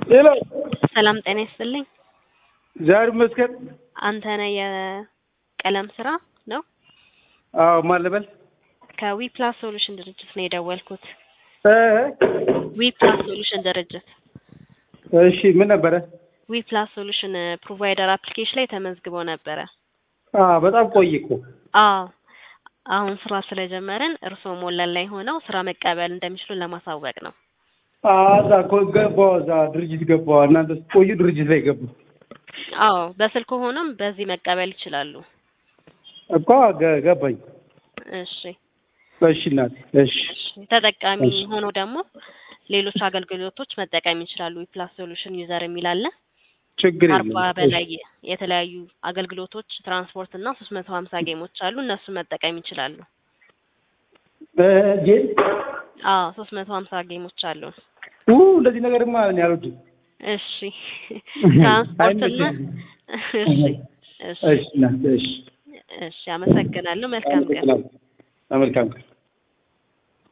ሄሎ ሰላም ጤና ይስጥልኝ። እግዚአብሔር ይመስገን። አንተ ነህ የቀለም ስራ ነው? አዎ ማን ልበል? ከዊፕላስ ሶሉሽን ድርጅት ነው የደወልኩት። እ ዊፕላስ ሶሉሽን ድርጅት እሺ ምን ነበረ? ዊፕላስ ሶሉሽን ፕሮቫይደር አፕሊኬሽን ላይ ተመዝግበው ነበረ። አዎ በጣም ቆይ እኮ አዎ አሁን ስራ ስለጀመርን እርስዎ ሞላን ላይ ሆነው ስራ መቀበል እንደሚችሉ ለማሳወቅ ነው። አዎ እዛ እኮ ገባሁ፣ እዛ ድርጅት ገባሁ። እናንተ ስትቆዩ ድርጅት ላይ ገባሁ አዎ በስልክ ሆኖም በዚህ መቀበል ይችላሉ። እኮ ገ- ገባኝ። እሺ እሺ እናቴ እሺ እሺ ተጠቃሚ እሺ። ሆኖ ደግሞ ሌሎች አገልግሎቶች መጠቀም ይችላሉ። ዊፕላስ ሶሉሽን ዩዘር የሚል አለ። ችግር አርባ የለም። በላይ የተለያዩ አገልግሎቶች ትራንስፖርት እና ሶስት መቶ ሀምሳ ጌሞች አሉ። እነሱ መጠቀም ይችላሉ። እ ጌም አዎ ሶስት መቶ ሀምሳ ጌሞች አሉ። ኡ እንደዚህ ነገርማ እኔ አልወድም። እሺ ትራንስፖርት እና አይመቸኝም። እሺ እሺ እሺ እናቴ እሺ እሺ አመሰግናለሁ። መልካም ቀን። መልካም ቀን